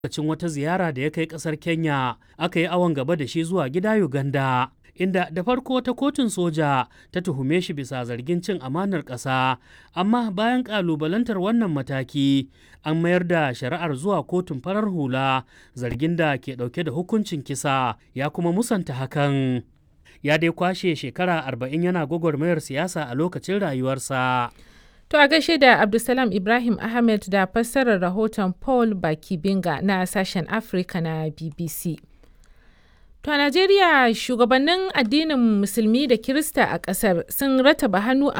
lokacin wata ziyara da ya kai ƙasar Kenya aka yi awon gaba da shi zuwa gida Uganda. Inda da farko wata kotun soja ta tuhume shi bisa zargin cin amanar ƙasa, amma bayan ƙalubalantar wannan mataki an mayar da shari'ar zuwa kotun farar hula zargin da ke ɗauke da hukuncin kisa ya kuma musanta hakan. Ya dai kwashe shekara arba'in yana gwagwarmayar siyasa a lokacin rayuwarsa. To a gaishe da Abdulsalam Ibrahim Ahmed da fassarar rahoton Paul Bakibinga na sashen Afrika na BBC. To a Najeriya shugabannin addinin Musulmi da Kirista a ƙasar sun rataba hannu